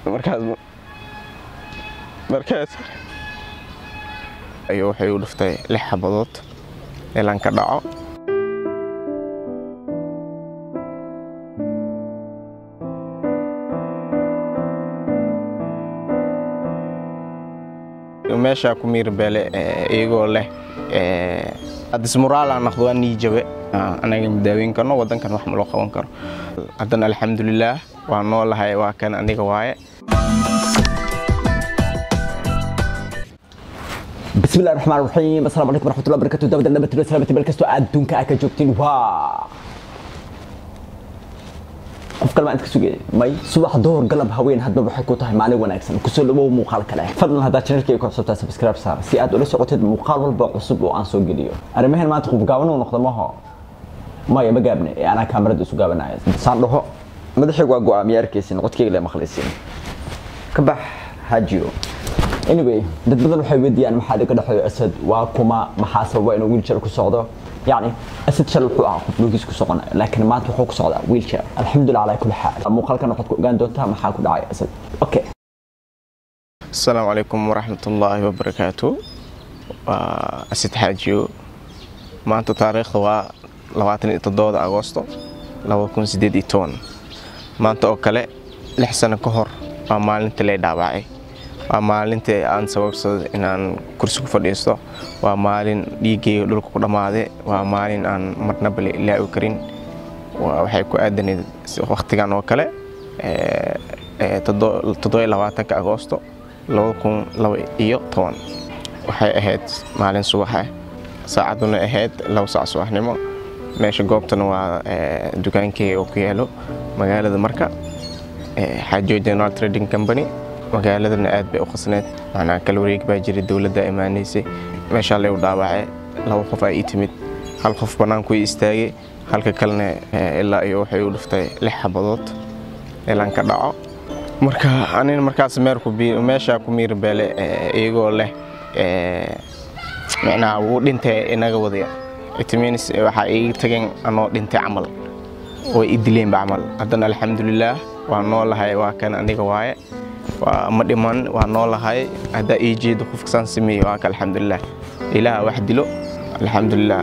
markaas markaas ayuu waxay u dhiftay lix xabadood ilan ka dhaco meeshaa ku miir beele iyagoo leh dismuraala naqdo waa nii jabe anaga madaaweyn karno wadankan wax ma loo qaban karo haddana alxamdulilaah waa noolahay waa kan aniga waaye بسم الله الرحمن الرحيم السلام عليكم ورحمه الله وبركاته دابا دابا تبارك سلامتي meel kastoo aad adduunka aad ka joogtiin waa qof kalma inta ka sugaya may subax duhur galab haween hadba waxay ku tahay maalin wanaagsan kusoo dhawow muuqaal kale fadlan haddaa channelkayga ku cusubtaa subscribe saar si aad ula socotid muuqaal walba cusub oo aan soo geliyo arrimahan maanta qof gaaban uu noqdo maho maya ma gaabne ee anaa kaamarada isu gaabanaya saan dhaho madaxaygu waa go-aamiya arkaysin codkayga le maqlaysin ka bax hajiyo anyway dad badan waxay weydiiyaan maxaa dhiga dhexeeyo asad waa kuma maxaa sababa inuu wiiljar ku socdo yacni asad shal wuxuu ahaa qof lugiis ku soconaya laakiin maanta wuxuu ku socdaa wiiljar alxamdulilah calaa kulli xaal muuqaalkan waxaad ku ogaan doontaa maxaa ku dhacay asad okay asalaamu calaykum waraxmatullaahi wabarakaatu waa asid xaajiyo maanta taariikhda waa labaatan iyo toddobada agoosto laba kun sideed iyo toban maanta oo kale lix sano ka hor waa maalinta lay dhaawacay waa maalintii aan sababsaday inaan kursi ku fadhiisto waa maalin dhiiggayga dhulka ku dhammaaday waa maalin aan marnaba la ilaawi karin waxay ku aadanayd wakhtigan oo kale toddoba labaatanka agoosto laba kun laba iyo toban waxay ahayd maalin subaxa saacaduna ahayd laba saac subaxnimo meesha goobtana waa dukaankeyga oo ku yaalo magaalada marka xaajo general trading company magaaladana aad bay u khasneed macnaa kala wareeg baa jiray dowladda imaanaysay meeshaa lay u dhaawacay laba qof aa ii timid hal qof bannaanku ii istaagay halka kalena ilaa iyo waxay u dhiftay lix xabadood ilan ka dhaco marka anin markaas meeshaa ku miir beele iyagoo leh micnaha wuu dhintay inaga wadaya itimiins waxaa iiga tageen anoo dhintay camal way i dileenba camal haddana alxamdulilaah waa noolahay waa kan aniga waaye waa ma dhiman waa noolahay haddaa ii jeedo qofka saan sameeye waa ka alxamdulilah ilaaha wax dilo alxamdulilah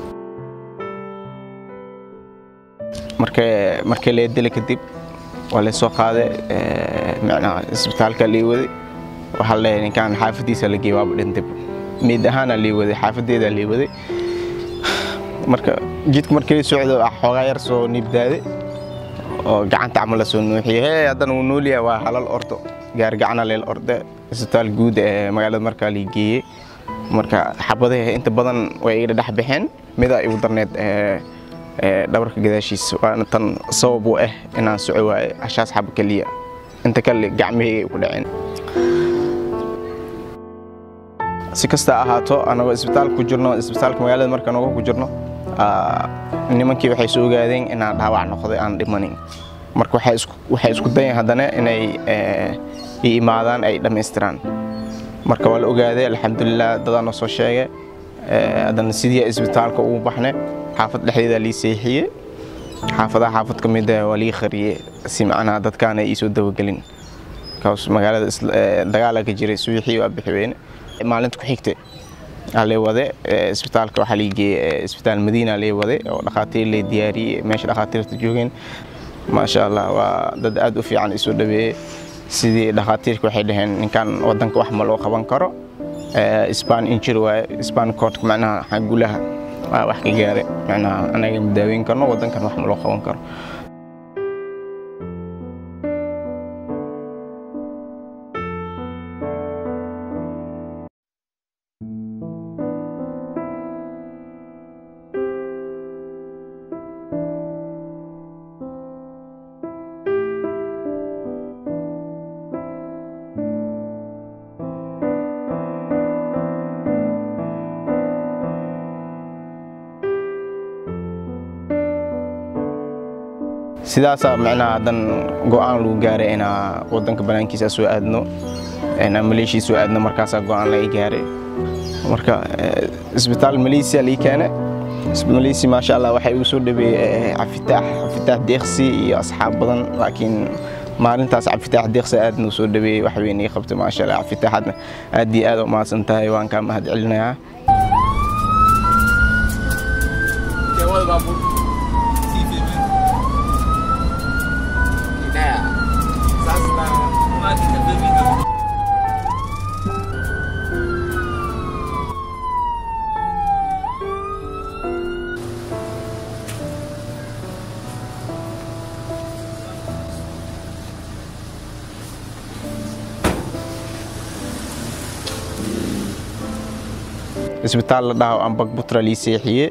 markii lee dila kadib waa laysoo qaaday micnaha isbitaalka lii waday waxaa leeyahay ninkaan xaafadiisa la geeyey waaba dhintay miid ahaana lii waday xaafadeeda lii waday marka jidka markii la socdo xoogaa yar soo niibdaaday oo gacanta camal la soo nuuxiyey hee haddana wuu noolyahay waa halal ordo gaargacana leel orde isbitaal guud ee magaalada markaa lii geeyey marka xabadaha inta badan way iga dhex baxeen midaa igu darneed dhabarka gadaashiisa waana tan sabab u ah inaan soco waaye hashaas xaba keliya inta kale gacmahayga ku dhaceen si kasta ahaato anagoo isbitaalka ku jirno isbitaalka magaalada marka anagoo ku jirno nimankii waxay soo ogaadeen inaan dhaawac noqday aan dhimanin marka waxay isku dayan haddana inay i imaadaan ay dhammaystiraan marka waa la ogaaday alxamdulilah dadaa noo soo sheegay haddana sidii isbitaalka ugu baxnay xaafad dhexdeeda lii seexiyey xaafadaha xaafad ka mida waa lii qariyey si macnaha dadkaana iisoo dabagelin kaas magaalada dagaala ka jiray subaxii waa bixi weyne maalinta ku xigtay lee wade isbitaalka waxaa lii geeyey isbitaal madiina lee wade oo dhakhaatiir lee diyaariyey meesha dhakhaatiirta joogeen maasha allah waa dad aad u fiican isoo dhaweeyey sidii dhakhaatiirka waxay dhaheen ninkan wadanka wax ma loo qaban karo span injir waaye span courtka macnaha xagulaha waa wax ka gaaray macnaha anaga madaaweyn karno wadankan wax ma loo qaban karo sidaasaa micnaha haddan go-aan lagu gaaray inaa wadanka banaankiisa soo aadno inaa maleeshiya soo aadno markaasaa go-aan laga gaaray marka isbitaal maleesiya lii keene maleesiya maasha allah waxay igu soo dhaweeyey cafitaax cafitaax deeqsi iyo asxaab badan laakiin maalintaas cabdifitaax deeqsa aad noo soo dhaweeyey wax weyn ii qabtay maasha allah cabdifitaaxadna aad iyo aad u mahadsan tahay waan kaa mahad celinayaa isbitaal la dhaho ambag butra lii seexiye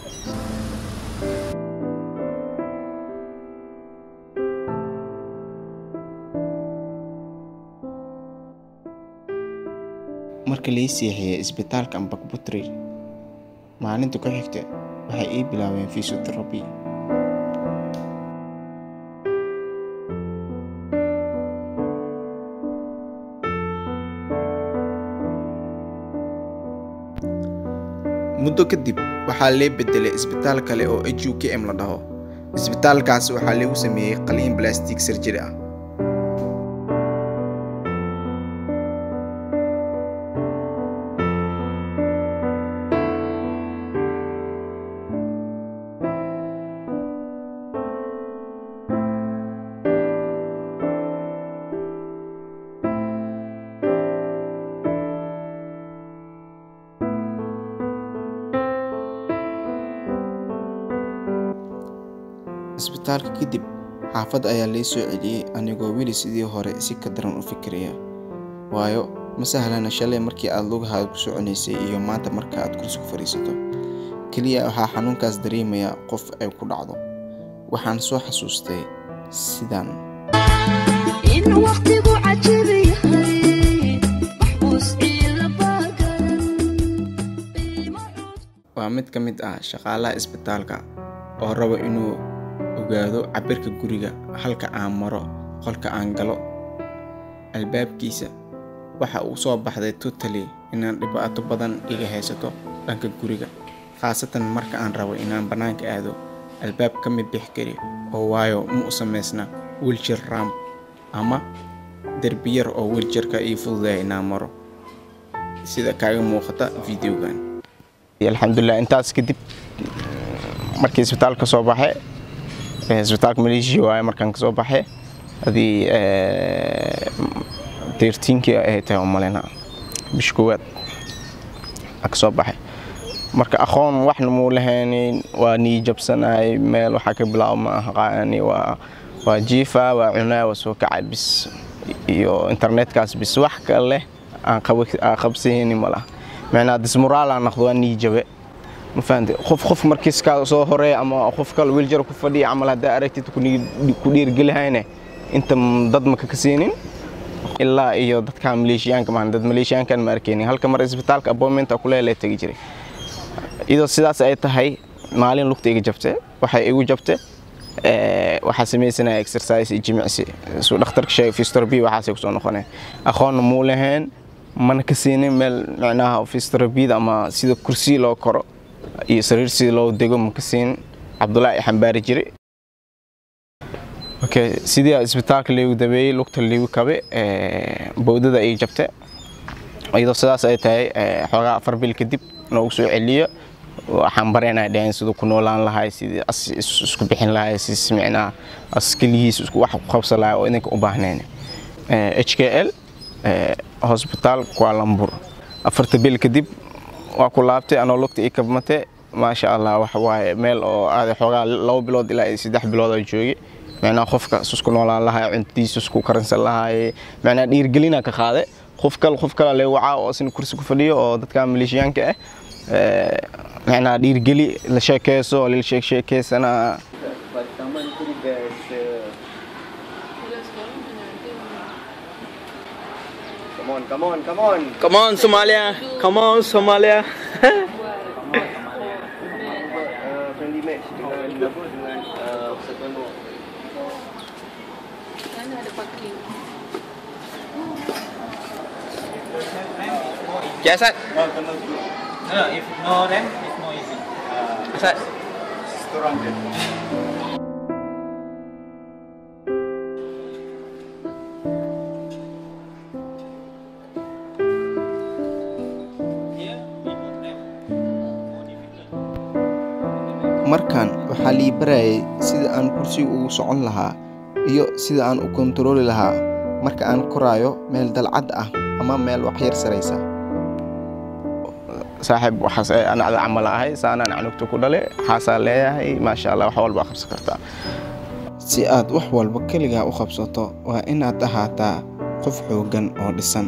marka lii seexiyey isbitaalka ambag butri maalinta ku xigta waxay ii bilaabeen fisiotherabi muddo kadib waxaa lee bedelay isbitaal kale oo h u k m la dhaho isbitaalkaas waxaa lagu sameeyey qaliin blastic surgery ah isbitaalka kadib xaafad ayaa lay soo celiyey anigoo weli sidii hore si ka daran u fikiraya waayo ma sahlana shalay markii aad lugahaada ku soconaysay iyo maanta marka aad kursi ku fadhiisato keliya waxaa xanuunkaas dareemaya qof ay ku dhacdo waxaan soo xasuustay sidaan in waqtigu cajib yahay maxbuus ciila baagaran qiimo cusub waa mid ka mid ah shaqaalaha isbitaalka oo raba inuu ogaado cabirka guriga halka aan maro qolka aan galo albaabkiisa waxa uu soo baxday totally inaan dhibaato badan iga haysato dhanka guriga khaasatan marka aan rabo inaan bannaanka aado albaab ka mid bix kari oo waayo ma u samaysna wiljir ramp ama derbi yar oo wiljirka ii fududaya inaan maro sida kaaga muuqata videogan alxamdulilah intaas kadib markii isbitaalka soo baxay isbitaalka maleeshiya waaye markaan kasoo baxay adii deertiinkii ay tahay umalena bish koowaad aa kasoo baxay marka aqoon waxna muu lahaynin waa nii jabsanahay meel waxaa ka bilaabo ma aqaani waa waa jiifa waa cunaa waa soo kacay bis iyo internetkaas bis wax kale aan qabsahayni ma laha macnaa dismoraal aan noqdo waa nii jabe ma fahamtay qof qof markiis kaa soo horeeya ama qof kale wiiljar ku fadhiya camal haddaa aragtid ku dhiirgelihayne inta dad maka ka siinin ilaa iyo dadka maleeshiyaanka maan dad maleeshiyaankan ma arkeynin halka mar isbitaalka appointmenta kuleela tegi jiray iyadoo sidaas ay tahay maalin lugta iga jabte waxay igu jabte waxaa samaysanaya exercise iyo jimicsi suu dhakhtarka sheegay physiotherapy waxaasay kusoo noqoneen aqoonna muu lahayn mana ka siinin meel micnaha physiotherapyda ama sida kursi loo koro iyo sariir sida loo dego ma ka siinin cabdullaahi i xambaari jiray okay sidii isbitaalka liigu dabeeyey lugta liigu kabe bowdada ay jabte iyadoo sidaas ay tahay xoogaa afar bil kadib noogu soo celiyo waxaan bareynaa dhaheen siduu ku noolaan lahay sidii as isku bixin lahay si micnaha as keligiis isku wax ku qabsan lahay oo idinka u baahnayn h k l hosbitaal kualambur afarta bil kadib waa ku laabtay anoo lugta ii kabmate maasha allah wax waaye meel oo aaday xoogaa labo bilood ilaa iyo saddex bilood oo joogay micnaha qofka isku noolaan lahay cuntadiisa isku karinsan lahay micnaha dhiirgelina ka qaade qof kale qof kale lee wacaa oo isna kursi ku fadhiyo oo dadka maleeshiyaanka ah micnaha dhiirgeli la sheekeyso lala sheek sheekeysana Come on, come on, come on. Come on, Somalia. Come on, Somalia. Uh, friendly match dengan apa dengan uh, Satono. Sana ada parking. Okay, Asad. No, no, if no ramp, it's more easy. Uh, Asad. it's 200. markan waxaa lii barayay sida aan kursiga ugu socon lahaa iyo sida aan u kontarooli lahaa marka aan koraayo meel dalcad ah ama meel waxyar saraysa saaxiib waxaas ee anacda camal ahay saanaan canugta ku dhale waxaasaa leeyahay maasha allah wax walba qabsan kartaa si aad wax walba keligaa u qabsato waa inaad ahaataa qof xooggan oo dhisan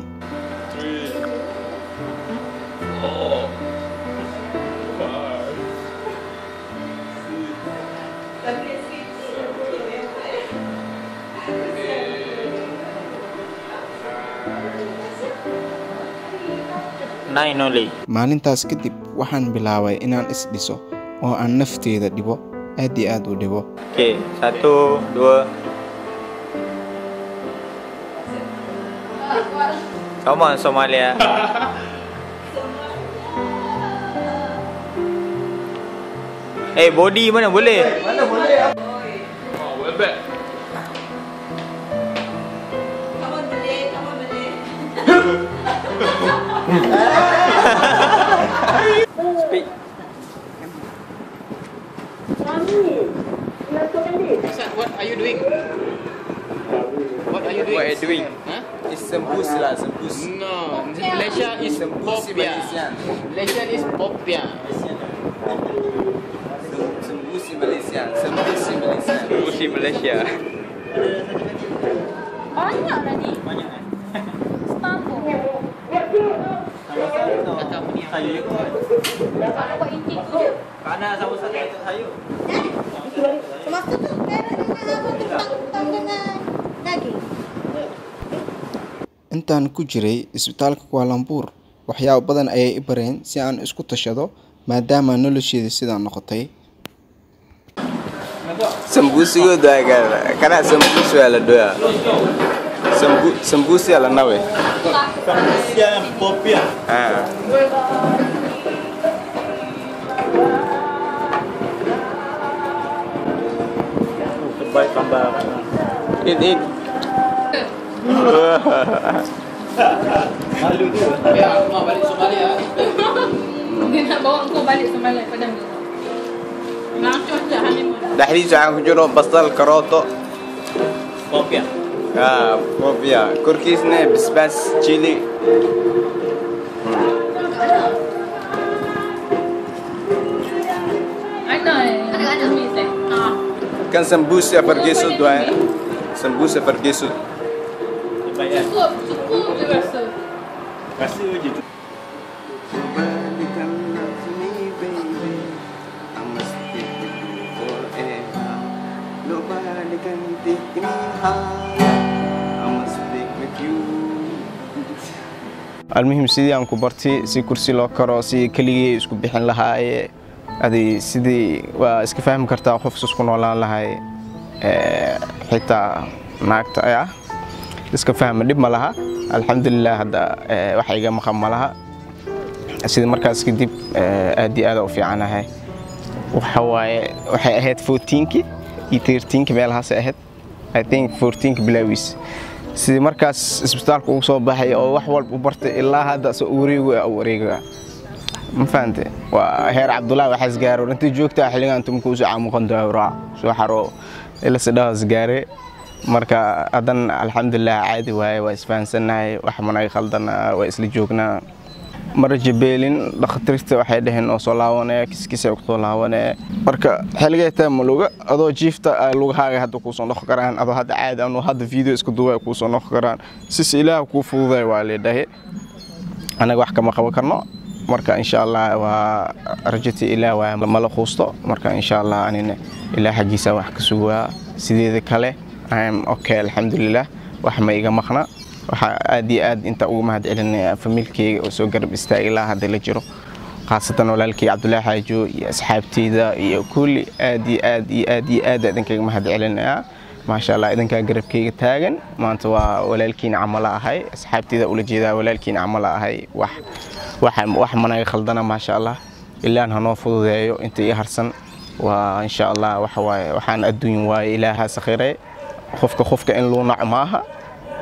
Nine only. maalintaas kadib waxaan bilaabay inaan is-dhiso oo aan nafteeda dhibo aad iyo aad u dhibo Okay, satu, dua. Come on, Somalia. Eh, body mana boleh? Speak. What are you doing? What are you doing? What are you doing? Huh? It's sembus lah, sembus. No, Malaysia is popia. Malaysia is popia. Sembus Malaysia, sembus Malaysia. Sembus Malaysia. Banyak lah ni. Banyak eh? Setambung. Kata apa ni? Kalau buat intik tu je. Kana sama satu itu sayur. Semasa tu merah dengan apa tu tang dengan daging. intaan ku jiray isbitaalka kualambuur waxyaabo badan ayay i bareen si aan isku tashado maadaama nolosheeda sidaa noqotay sambuusigu daaga kana sambuusi waa la dhoya Sambu- sambuusi aa la nawe Ah. Eat, eat. Ya, aku mau balik Somalia. Dia nak bawa kau balik semalam pada ni. Langsung je honeymoon. dhexdiisa waxaa ku jiro basal karooto Popia. ah, bobia korkiisna basbaas chili Ana eh. Ada tumis eh. Ah. kan sambuusi afar geesood waaye sambuusi afar geesood Cukup, cukup je rasa. almuhim sidii aan ku bartay si kursi loo karo si keligii isku bixin lahaaye adi sidii waa iska fahmi kartaa qof isku noolaan lahay ee, xitaa naagta ah iska fahma dhib ma laha alxamdulilah hadda ee, wax iga maqan ma laha sida markaas kadib ee, aad iyo aad u fiicanahay waxa waaye waxay ahayd 14ki iyo 13ki meelahaasay ahayd i think 14ki bilaawiis sidii markaas isbitaalka ugu soo baxay oo wax walba u bartay ilaa hadda soo wareegu u wareega ma fahante waa heer cabdullaahi waxaas gaaro intii joogtaa xilligan tumka usoo caamuqan daawraa soo xaro ila sidhahaas gaare marka haddan alxamdulilah caadi waaye waa isfahansannahay wax managa khaldana waa isla joognaa mara jabeelin dhakhtarta waxay dhaheen oo soo laawanaya kiskisa ku soo laawanaya marka xilligay taa maluga adoo jiifta ay lugahaaga hadda kuu soo noqon karaan adoo hadda caadi anu hadda video isku duwa kuu soo noqon karaan sis ilaah kuu fududay waa leedhahe anaga wax kama qaban karno marka insha allah waa rajatii ilaah waa mala quusto marka insha allah anina ilaah xaggiisa wax ka sugaa sideeda kale am okay alxamdulilah wax ma iga maqna waxaa aad iyo aad inta ugu mahad celinaya famiilkeyga oo soo garab istaagay ilaa hadda la jiro khaasatan walaalkey cabdullaahi xaajo iyo asxaabteyda iyo kulli aad iyo aad iyo aad iyo aad idinkaga mahad celinaya maasha allah idinkaa garabkeyga taagan maanta waa walaalkiina camala ahay asxaabteyda ula jeedaa walaalkiina camala ahay wax waxa wax managa khaldana maasha allah ilaan hanoo fududeeyo inta ii harsan waa insha allah waxa waaye waxaan adduun waaye ilaaha sakhiray qofka qofka in luu naco maaha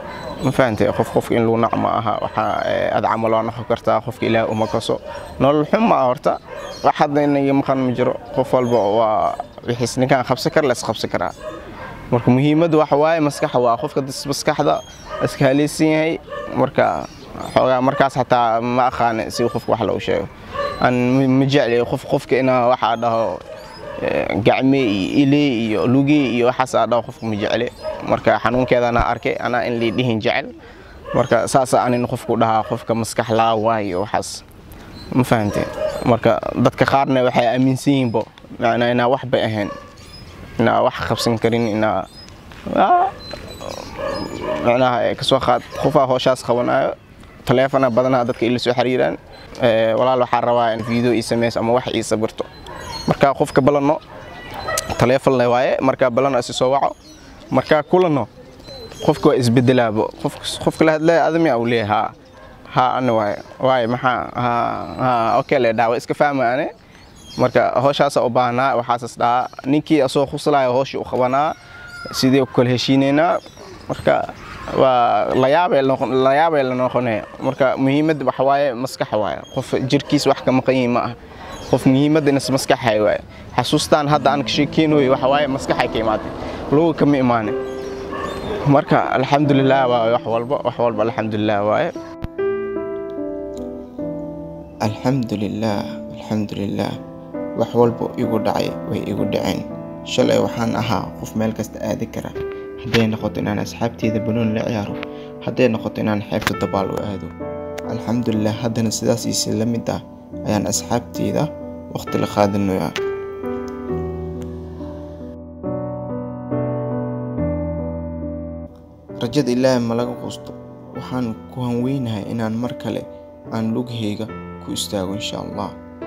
ma fahantay qof qofka in lagu nac ma aha waxaa eh, ad camal waa noqon kartaa qofka ilaah uma kaso nolol xun ma aha horta wax hadda inaga maqan ma jiro qof walba waa wixiis ninkaan qabsan kara la isqabsan karaa marka muhiimaddu waxa waaye maskaxa waa qofka dis- maskaxda iska haleysan yahay marka xoogaa markaas xataa ma aqaane si qofka wax loogu sheego aan ma- ma jecli qof qofka inaa waxaa dhaho eh, gacme iyo ile iyo luge iyo waxaas aa dhaho qofka ma jecli marka xanuunkeedana arkay anaa in liidhihin jecel marka saasa anin qofku dhahaa qofka maskax laa waayo waxaas ma fahanteen marka dadka qaarna waxay aaminsan yihiinbo macnaa inaa wax bay ahayn inaa wax qabsan karin inaa Ah, macnaha eh, kasoo qaad qofaa hooshaas qabanayo taleefona badanaa dadka ila soo xiriiraan Eh, walaal waxaa rabaa in video ii sameys ama wax ii sawirto markaa qofka balano taleefon le waaye markaa balano isi soo waco markaa kulano qofka waa isbedelaabo Qof- qofka la hadlaya adamiya uu leeyahay haa haa ani waaye waaye maxaa haa haa okay le dhaawa iska fahma ane marka howshaasa u baahnaa waxaasas dhahaa ninkii asoo khuslaya howshii u qabanaa sidee ku kala heshiinaynaa marka waa layaabay layaabay la noqonaya marka muhiimadda waxa waaye maskaxa waaye qof jirkiis wax ka maqan yihin ma ah qof muhiimadda inas maskaxay waaye xasuustaan hadda aan ka sheekeynayo waxa waaye maskaxay ka imaatay lugu kama imaanin marka alxamdulilah waa wax walba wax walba alxamdulilah waaye alxamdulilaah alxamdulilaah wax walba igu dhacay way igu dhaceen shalay waxaan ahaa qof meel kasta aadi kara hadday noqoto inaan asxaabteyda banoon la ciyaaro hadday noqoto inaan xeebta dabaal u aado alxamdulilah haddana sidaas iisi la mid ah ayaan asxaabteyda waqti la qaadanayaa rajada ilaahay ma laga quusto waxaan ku hanweynahay inaan mar kale aan lughayga ku istaago insha allah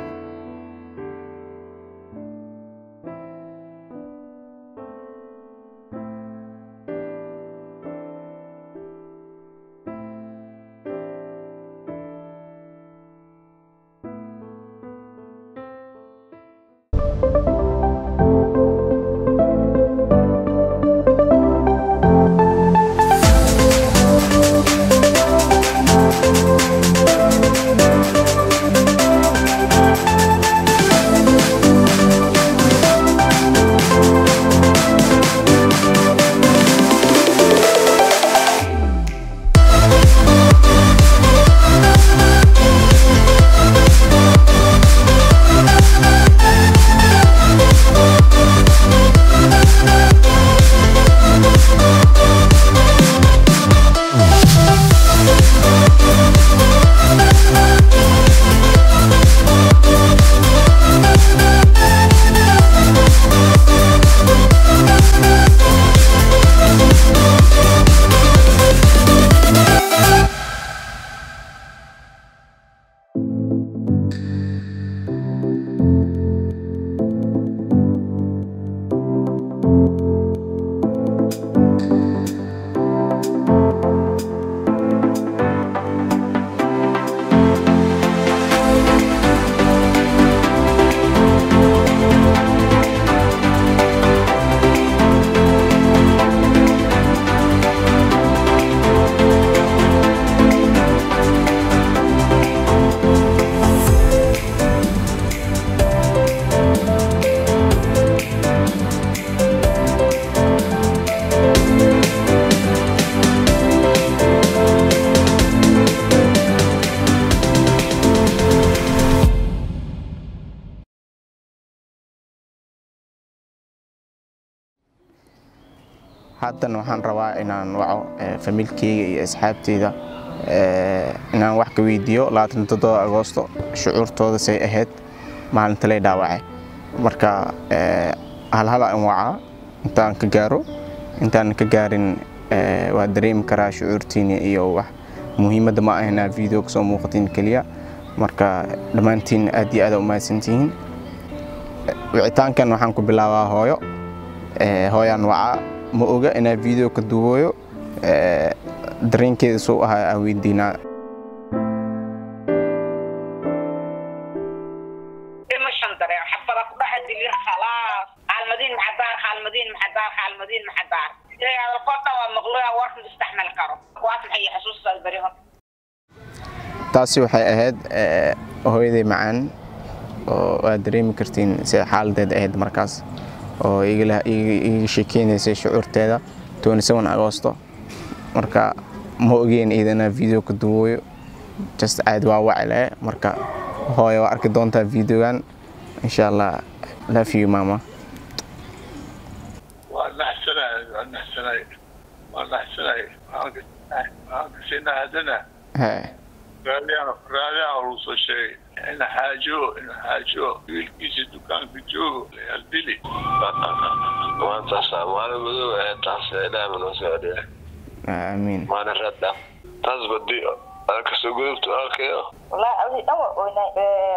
haatan waxaan rabaa inaan waco eh, familkeyga iyo asxaabteyda eh, inaan wax ka weydiiyo agoosto shucuurtooda say ahayd maalinta lay dhaawacay marka eh, halhal aan wacaa intaan ka gaaro intaan ka gaarin eh, waa dareemi karaa shucuurtiina iyo wax muhiimadda ma ah inaa video kasoo muuqatiin keliya marka dhammaantiin aad iyo aad u mahadsantihiin wicitaankan waxaan ku bilaabaa hooyo Eh, hooyaan wacaa ma oga inaa video ka duubayo eh, dareenkeeda suu ahaa aan weydiinaa dhimashan dareen xabada ku dhaca dilir khalaas xaalmadiin maxadaar xaalmadiin maxadaar xaalmadiin maxadaar hadalkoo dhan waa maqluya warka istaxmal karo kuwaas walaal bari hor taasi waxay ahayd eh, hooyaday macaan oo aad dareemi kartiin sida xaaladeed ahayd markaas oo igala- iga iga sheekeynaysay shucuurteeda 27 agosto marka ma ogeen iidana video ka duwooyo just caadi waa wacile marka hooyo waa arki doontaa videogan insha allah love you mama waa naxsanahay waa naxsanahay waa naxsanahay waxaan kasina haddana Hee, raadiyaha raadiyaha lagu soo sheegay in xaajo in xaajo wiilkiisa dukaanka joogo aldili maantaas maalin madow ee taas ilaah ma noo soo celiya amiin maalin radda taas badi kasoo gudubta arkayo wallaahi adii dhan waa oynay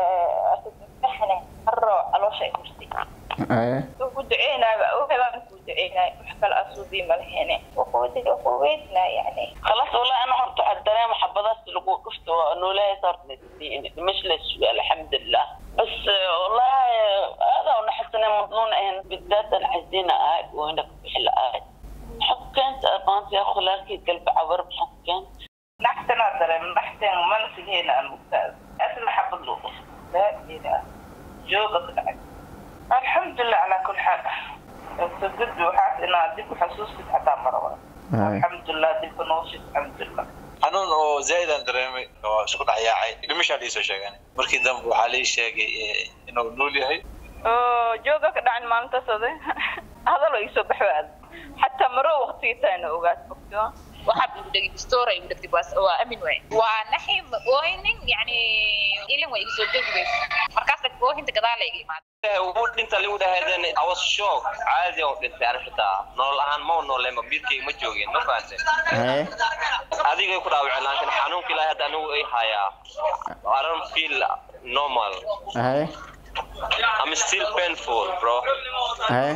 asmaxane haro caloosha ay hurtay Hee, wuxuu ku duceynaaba waxbaan ku duceynay wax kale asuubii ma lahene wuxuu wuxuu weydnaa yani خلاص والله انا هرت على الدرام حبضات اللي قفت ونولاي صارت مش للسؤال الحمد لله بس آه، والله آه، هذا ونحس انه مظنون ان بالذات الحزينه هاي وهناك بحل هاي حكنت ابانت يا اخو لكن قلب عبر بحكنت naxtanaa dareem naxtan mana sigeena aan mugtaada asna xabad loo quf laa ilaah jooga ka dhacay alxamdulilah calaa kul xaal sadad waxaas inaa dib u xasuusid xataa maraba hee. alxamdulilah dibka nooshid alxamdulilah xanuun oo zaid aan dareemay oo isku dhex yaacay dhimashaa liisoo sheegan markii dambe waxaa lii sheegay eh, inuu nool yahay oo jooga ka dhacin maalintaas oday hadaloo iisoo baxwaad xataa maro waqtigiitaana ogaad fogto waxaa buu dhegay story uu dhegtay waa waa amin waay waa naxim ooyning yani ilin way soo joogaysa markaas oohinta gadaal ay imaad wuu dhinta ligu dhahaydeen I was shock caadi oo dhintay ani xitaa nolol ahaan ma noole ma biirkayga ma joogin ma fahanteen Hee, adigay ku dhaawaceen laakiin xanuunka ilaahay hadda anigu ay hayaa I don't feel normal hee, I'm still painful bro hee.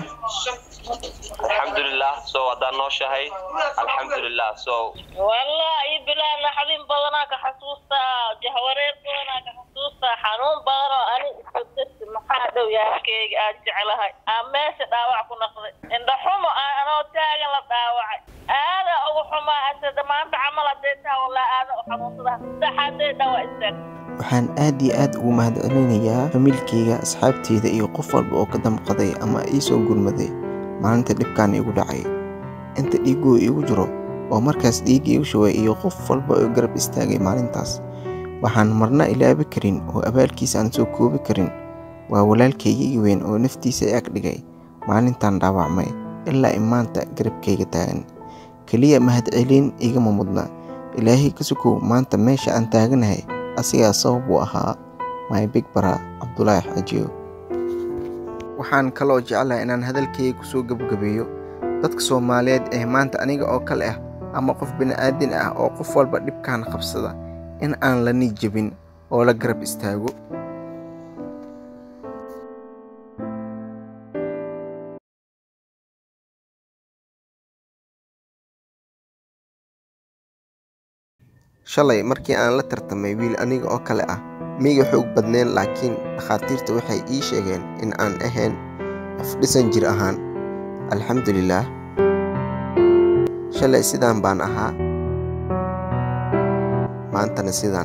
alxamdulilah so haddaan nooshahay alxamdulilah so والله بلا نحدين بدنا كحسوسة جهورين بدنا كحسوسة حنون بدنا أنا استدرت محادو يا كيك أجعلها أماش داوع كنا قضي إن حمو أنا تاجي لا داوع هذا أو حما أنت ما أنت عمل ديتها ولا هذا حمو صدا سحدي دواء السر waxaan aad iyo aad ugu mahadcelinayaa familkeyga asxaabteyda iyo qof walba oo ka damqaday ama ii soo gurmaday maalinta dhibkaan igu dhacay inta dhiigoo igu jiro oo markaas dhiig igu shubay iyo qof walba oo garab istaagay maalintaas waxaan marna ilaabi karin oo abaalkiisa aan soo koobi karin waa walaalkaygii weyn oo naftiisa i ag dhigay maalintaan dhaawacmay ilaa i maanta garabkayga taagan keliya mahadcelin igama mudna ilaahay ka sukow maanta meesha aan taaganahay asigaa sabab u ahaa my big bara cabdulaahi xajiyo waxaan kaloo jeclahay inaan hadalkayga kusoo gebagabeeyo dadka soomaaliyeed ee maanta aniga oo kale ah ama qof bini'aadin ah oo qof walba dhibkaan qabsada in aan la nijabin oo la garab istaago shalay markii aan la tartamay wiil aniga oo kale ah miiga xoog badneen laakiin dhakhaatiirta waxay ii sheegeen in aan ahayn afdhisan jir ahaan alxamdulilaah shalay sidaan baan ahaa maantana sidaan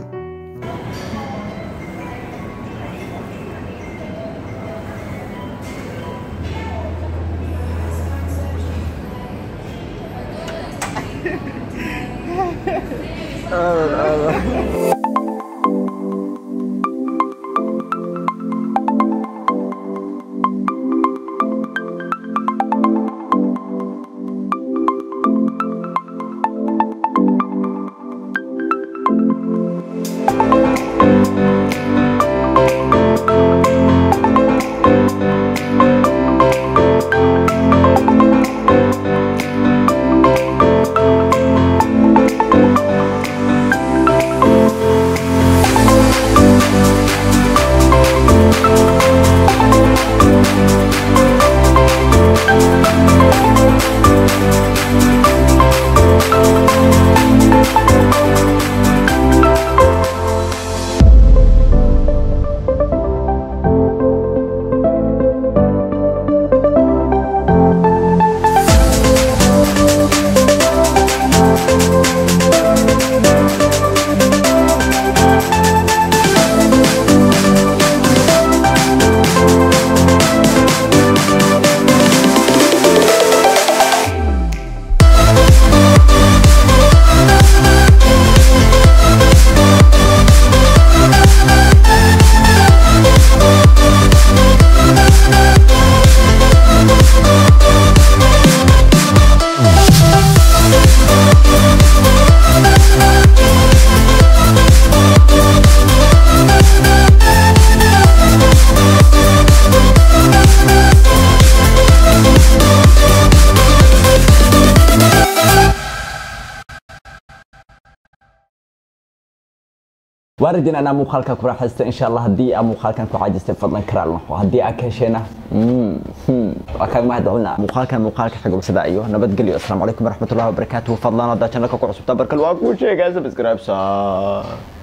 waaridin anaa muuqaalka ku raaxaysta insha allah haddii aa muuqaalkan ku caajistay fadlan karaal noqo haddii aa ka hesheena waa kaaga mahad celina muuqaalkan muuqaalka xigul sida iyo nabadgelyo asalaamu calaykum waraxmatullahi wabarakaatuhu fadlan haddaa channelka ku cusubtaa barkal waa kuu sheegaa subscribe saa